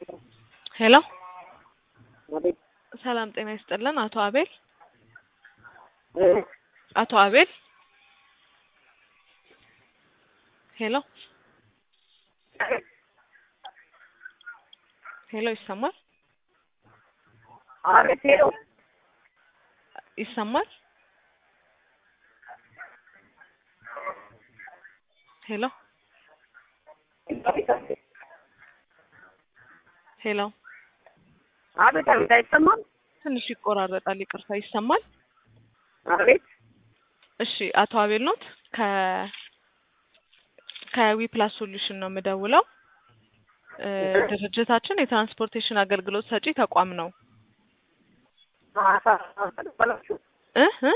ሄሎ አቤት ሰላም ጤና ይስጥልን። አቶ አቤል እ አቶ አቤል ሄሎ ሄሎ ይሰማል አቤት ሄሎ ይሰማል ሄሎ አቤት አቤት ሄሎ አቤት አቤት አይሰማም ትንሽ ይቆራረጣል። ይቅርታ ይሰማል? አቤት እሺ አቶ አቤል ኖት ከ ከዊ ፕላስ ሶሉሽን ነው የምደውለው። እ ድርጅታችን የትራንስፖርቴሽን አገልግሎት ሰጪ ተቋም ነው። ተቀበላችሁ እ እ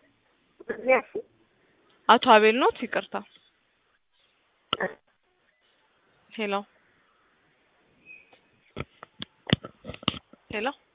አቶ አቤል ኖት ይቅርታ። ሄሎ ሄሎ